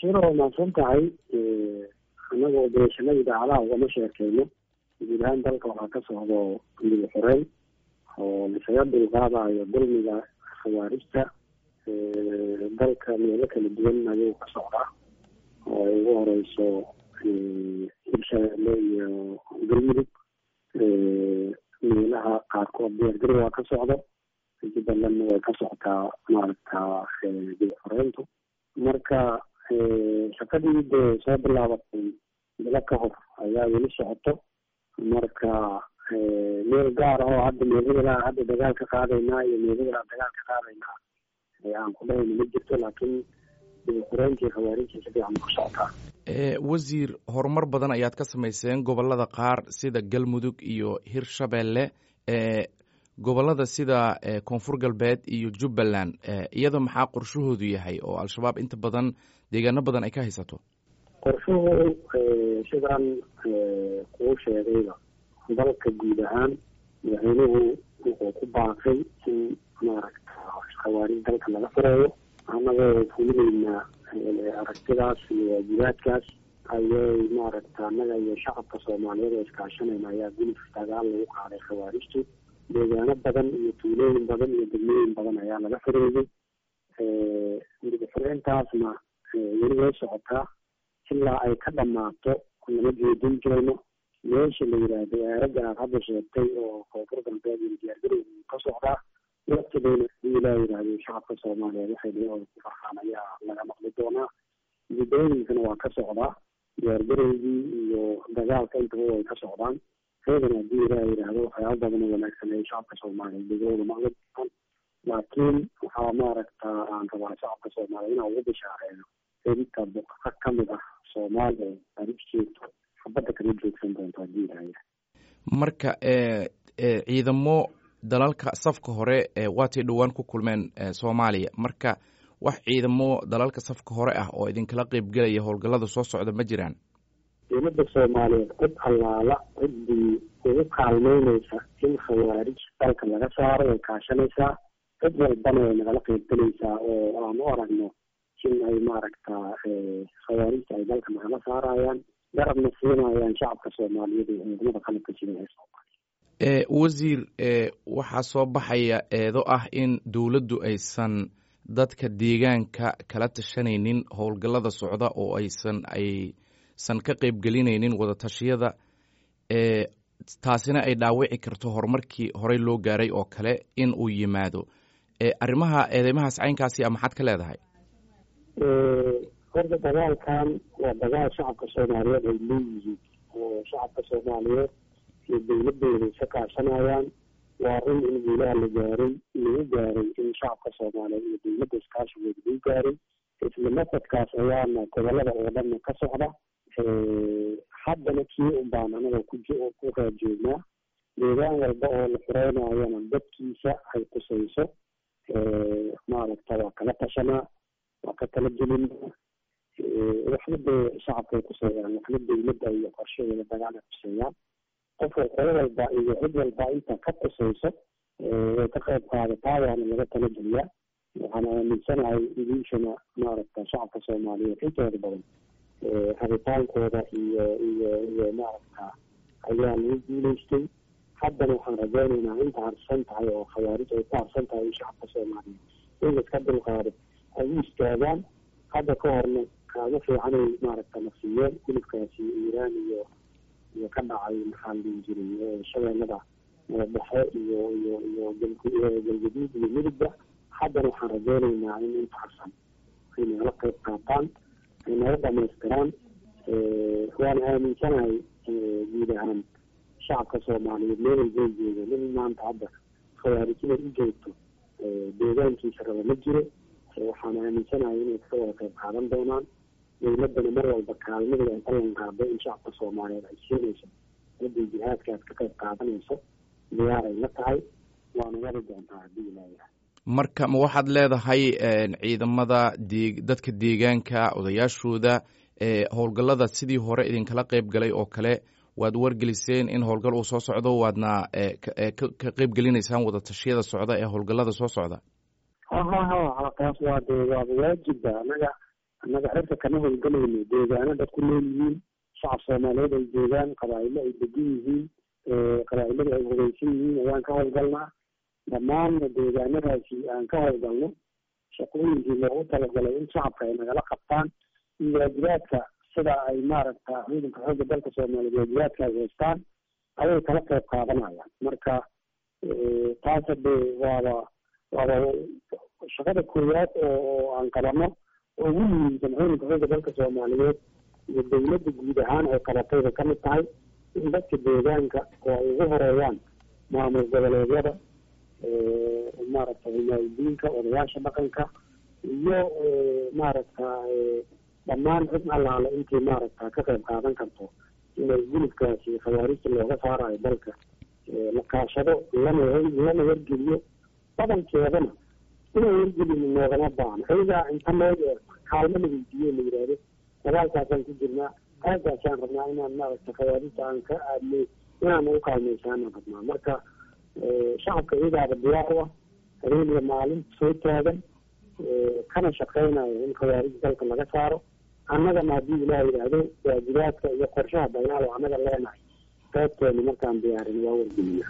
bashiir waa mahadsan tahay anagoo beeshanada idaacadaha ugama sheekeyno guud ahaan dalka waxaa ka socdo midig xoreyn oo lisaga dulqaadayo dulmiga khawaarijta dalka meelo kala duwan ayuu ka socdaa oo ay ugu horeyso hirshabeelle iyo galmudug meelaha qaarkood diyaargari waa ka socdo jubbalandna way ka socotaa maaragta midig xoreyntu marka shaqadii dee soo bilaabatay bilo ka hor ayaa weli socoto marka meel gaar ah oo hadda meeladaa hadda dagaal ka qaadaynaa iyo meeladaa dagaal ka qaadaynaa aan ku dhahayna ma jirto laakiin dibuxureyntii khawaarijtii si fiican ku socotaa wasiir horumar badan ayaad ka samayseen gobolada qaar sida galmudug iyo hirshabeelle gobolada sida koonfur galbeed iyo jubbaland iyada maxaa qorshahoodu yahay oo al-shabaab inta badan deegaano badan ay ka haysato qorshuhu sidaan kuu sheegayba dalka guud ahaan madaxweynuhu wuxuu ku baaqay in maaragta khawaarij dalka laga fureeyo annagoo fulineynaa aragtidaas iyo waajibaadkaas ayay maaragta annaga iyo shacabka soomaaliyeed oo iskaashanayna ayaa gulif dagaal lagu qaaday khawaarijtu deegaano badan iyo tuulooyin badan iyo degmooyin badan ayaa laga fureeyey midigxureyntaasna weli way socotaa ilaa ay ka dhamaato lama jeedin jirayno meesha la yidhaahdo aaraga aad hadda sheegtay oo koonfur galbeed iyo diyaargarowga ka socdaa waqtigeena hadii ilaa yidhaahdo shacabka soomaaliyeed waxay dhiyahooda ku farxaan ayaa laga maqli doonaa mudooyinkana waa ka socdaa diyaargarowgii iyo dagaalka intaba way ka socdaan reedana hadii ilaa yidhaahdo waxyaaba badan oo wanaagsan ay shacabka soomaaliyeed dhegahooda maqli doonaan laakiin waxaa maaragta aan rabaa shacabka soomaaliya inaan ugu bishaareeyo inta buqaqa kamid ah soomaaliya arib jeegto xabadda kama joogsan doonto hadii ilahaya marka ciidamo dalalka safka hore waatay dhowaan ku kulmeen soomaaliya marka wax ciidamo dalalka safka hore ah oo idinkala qeybgelaya howlgallada soo socda ma jiraan dowladda soomaaliyeed cid allaala ciddii ugu kaalmeyneysa in khawaarij dalka laga saaro way kaashanaysaa cid walbana way nagala qeybgelaysaa oo aan u aragno in ay maaragta khawaarijta ay dalka nagala saarayaan garabna siinayaan shacabka soomaaliyeed iyo ciidamada qalabka jira ee soomaaliya wasiir waxaa soo baxaya eedo ah in dowladdu aysan dadka deegaanka kala tashanaynin howlgallada socda oo aysan aysan ka qeybgelinaynin wadatashyada taasina ay dhaawici karto horumarkii horey loo gaaray oo kale in uu yimaado arrimaha eedeymahaas caynkaasi a maxaad ka leedahay horta dagaalkan waa dagaal shacabka soomaaliyeed ay leeyihiin oo shacabka soomaaliyeed iyo dowladooda isa kaashanayaan waa run in guulaha la gaaray lagu gaaray in shacabka soomaaliyeed iyo dowladda iskaashigooda lagu gaaray isla masadkaas ayaana gobolada oo dhanna ka socda haddana kii un baan anaga ku ku raajoognaa deegaan walba oo la xureynayana dadkiisa ay kusayso maaragta waa kala tashanaa waa ka tala gelinaa waxna dee shacabkay kuseeyaan waxna dowladda iyo qorshadeeda dagaal ay kuseeyaan qof qolo walba iyo cid walba inta ka kusayso way ka qayb qaadataa waana laga tala geliyaa waxaan aaminsanahay idinkana maaragta shacabka soomaaliyeed intooda badan rabitaankooda iyo iyo iyo maaragta ayaa lagu guuleystay haddana waxaan rajeynaynaa inta harsan tahay oo khawaarij ay ku harsan tahay in shacabka soomaaliyeed in laiska dulqaado ay u istaagaan hadda ka horna kaaga fiicanay maaragta nafsiyeen gulubkaasi iiraan iyo iyo ka dhacay maxaa la dhihi jiray shabeellada madadexe iyo iyo iyo galgaduud iyo midugba haddana waxaan rajeynaynaa in inta harsan ay nagala qayb qaataan ay naga dhamaystiraan waana aaminsanahay guud ahaan shacabka soomaaliyeed meel walbay joogo nin maanta hadda khawaarijinay u joogto deegaankiisa raba ma jiro waxaan aaminsanahay inay ka wada qayb qaadan doonaan dowladdana mar walba kaalmadii ay ballan qaado in shacabka soomaaliyeed ay siinayso ciddii jihaadkaas ka qayb qaadanayso diyaar ay la tahay waana wadi doontaa haddii ilaayahay marka ma waxaad leedahay ciidamada dee dadka deegaanka odayaashooda howlgallada sidii hore idinkala qayb galay oo kale waad wargeliseen in howlgal uu soo socdo waadna ka qayb gelinaysaan wadatashyada socda ee howlgallada soo socda ha ha ha taas waa dee waaba waajiba anaga annaga cirka kama howlgalayno deegaano dad ku nool yihiin shacab soomaaliyeed ay joogaan qabaa'ilo ay degan yihiin qabaa'ilada ay hogeysan yihiin ayaan ka howlgalnaa dhammaanna deegaanadaasi aan ka howlgalno shaqooyinkii loogu talagalay in shacabka ay nagala qabtaan iyo waajibaadka sida ay maaragta ciidanka xoogga dalka soomaaliyeed waajibaadka ay haystaan ayay kala qayb qaadanayaan marka taas hade waaba waaba shaqada koowaad oo aan qabano oo ugu muhiimsan ciidanka xoogga dalka soomaaliyeed iyo dawladda guud ahaan ay qabatayba kamid tahay in dadka deegaanka oo ay ugu horeeyaan maamul goboleedyada maaragta himaayadiinka odayaasha dhaqanka iyo maaragta dhammaan cid allaale intii maaragta ka qayb qaadan karto inay gulubkaasi khawaarijta looga saarayo dalka la kaashado lana lana wargeliyo badankeedana inay wargelin noogama baano ayagaa inta loo kaalmo la weydiiyo la yidhaahdo dagaalkaasaan ku jirnaa aagaasaan rabnaa inaan maaragta khawaarijta aan ka aadnay inaan ugu kaalmaysaanaan rabnaa marka shacabka iyagaaba diyaar u ah habeen iyo maalin soo taagan kana shaqeynayo in khawaarij dalka laga saaro annagana haddii ilaah yidhaahdo waajibaadka iyo qorshaha dagaal oo annaga leenahay qaybteeni markaan diyaarin waa wargelina